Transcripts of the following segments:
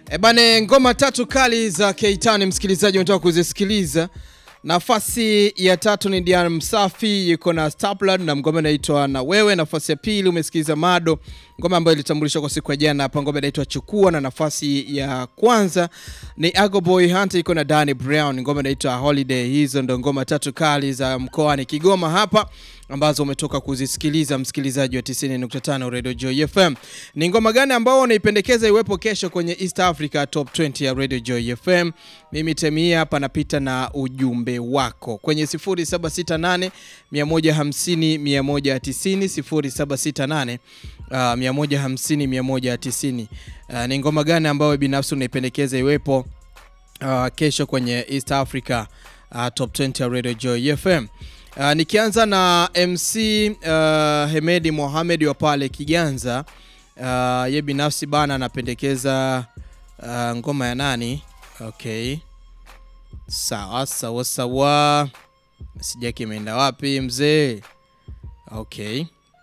E bane, ngoma tatu kali za Keitani msikilizaji unataka kuzisikiliza. Nafasi ya tatu ni Dian Msafi yuko na Stapler na ngoma inaitwa na wewe. Nafasi ya pili umesikiliza Mado, ngoma ambayo ilitambulishwa kwa siku ya jana hapa, ngoma inaitwa Chukua, na nafasi ya kwanza ni Ago Boy Hunter yuko na Danny Brown, ngoma inaitwa Holiday. Hizo ndo ngoma tatu kali za mkoani Kigoma hapa ambazo umetoka kuzisikiliza msikilizaji wa 90.5 Radio Joy FM. Ni ngoma gani ambao unaipendekeza iwepo kesho kwenye East Africa Top 20 ya Radio Joy FM? Mimi temia hapa napita na ujumbe wako kwenye 0768 150 190 0768 uh, 150 190. Uh, ni ngoma gani ambayo binafsi unaipendekeza iwepo uh, kesho kwenye East Africa uh, Top 20 ya Radio Joy FM? Uh, nikianza na MC uh, Hemedi Mohamed wa pale Kiganza. Uh, ye binafsi bana anapendekeza uh, ngoma ya nani? Okay, sawa sawa sawa, sijaki imeenda wapi mzee? Okay,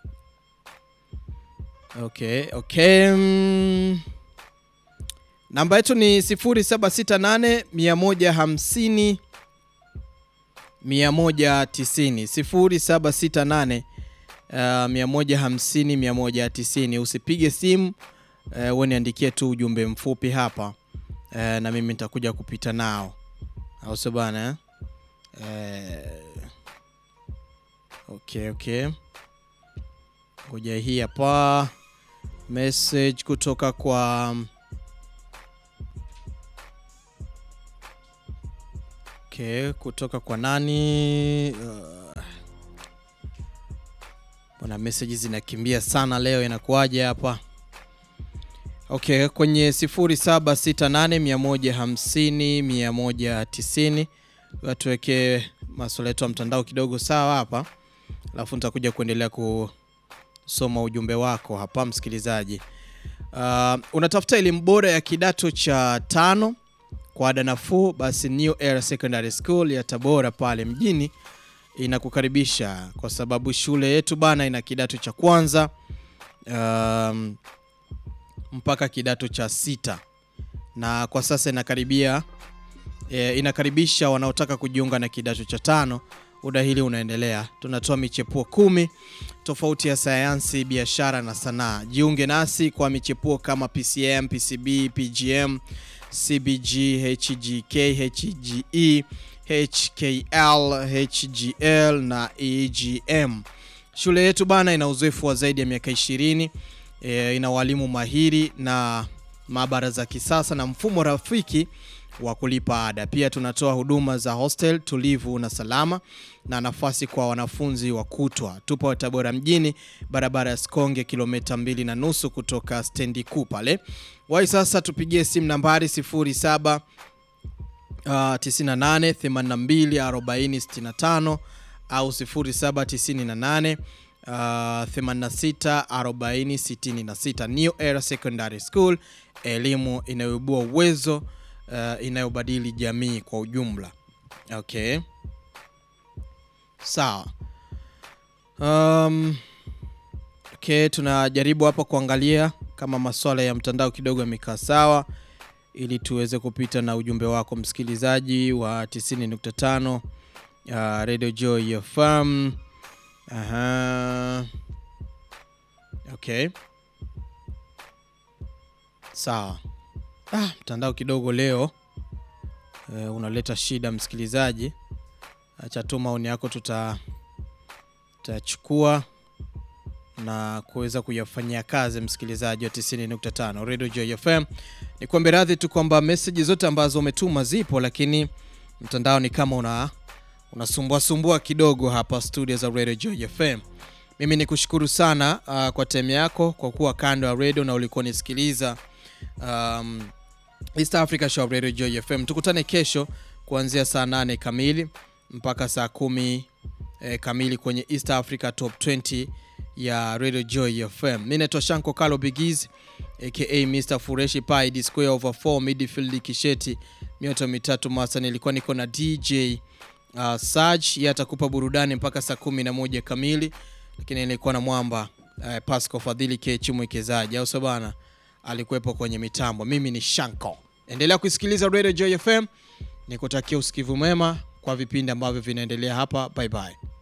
okay, okay. Mm. Namba yetu ni 0768 150 190 0768 uh, 150 190. Usipige simu uh, wewe niandikie tu ujumbe mfupi hapa uh, na mimi nitakuja kupita nao, au sio bana eh? Uh, okay, okay, ngoja hii hapa message kutoka kwa Okay, kutoka kwa nani? Uh, bwana message zinakimbia sana leo, inakuwaje hapa? Okay, kwenye 0768 150 190 watuweke masuala yetu ya mtandao kidogo sawa hapa, alafu nitakuja kuendelea kusoma ujumbe wako hapa msikilizaji. Uh, unatafuta elimu bora ya kidato cha tano kwa ada nafuu, basi New Era Secondary School ya Tabora pale mjini inakukaribisha kwa sababu shule yetu bana ina kidato cha kwanza um, mpaka kidato cha sita na kwa sasa inakaribia e, inakaribisha wanaotaka kujiunga na kidato cha tano. Udahili unaendelea, tunatoa michepuo kumi tofauti ya sayansi, biashara na sanaa. Jiunge nasi kwa michepuo kama PCM, PCB, PGM CBG, HGK, HGE, HKL, HGL na EGM. Shule yetu bana ina uzoefu wa zaidi ya miaka 20. E, ina walimu mahiri na maabara za kisasa na mfumo rafiki wa kulipa ada. Pia tunatoa huduma za hostel tulivu na salama na nafasi kwa wanafunzi wa kutwa. Tupo Tabora mjini, barabara ya Sikonge, kilomita mbili na nusu kutoka stendi kuu pale. Wai sasa tupigie simu nambari 07 uh, 98 82 40 65 au 0798 uh, 86 40 66. New Era Secondary School, elimu inayoibua uwezo uh, inayobadili jamii kwa ujumla. Okay, sawa. Um, okay, tunajaribu hapa kuangalia kama masuala ya mtandao kidogo yamekaa sawa, ili tuweze kupita na ujumbe wako msikilizaji wa 90.5 uh, Radio Joy FM. Aha. Okay, sawa. Ah, mtandao kidogo leo e, unaleta shida msikilizaji. Acha tu maoni yako tuta tutachukua na kuweza kuyafanyia kazi msikilizaji wa 90.5 Radio Joy FM. Ni kuombe radhi tu kwamba meseji zote ambazo umetuma zipo, lakini mtandao ni kama una unasumbua sumbua kidogo hapa studio za Radio Joy FM. Mimi ni kushukuru sana uh, kwa time yako kwa kuwa kando ya radio na ulikuwa nisikiliza um, East Africa Show Radio Joy FM. Tukutane kesho kuanzia saa 8 kamili mpaka saa kumi eh, kamili kwenye East Africa Top 20 ya Radio Joy FM. Mimi naitwa Shanko Kalo Bigiz aka Mr Fureshi Pai D square over 4 midfield kisheti mioto mitatu masa. Nilikuwa niko na DJ uh, Saj, yeye atakupa burudani mpaka saa kumi na moja kamili, lakini nilikuwa na mwamba uh, Pasco Fadhili K Chimwekezaji, au sabana alikuwepo kwenye mitambo. Mimi ni Shanko, endelea kusikiliza Radio Joy FM, nikutakia usikivu mwema kwa vipindi ambavyo vinaendelea hapa. Bye bye.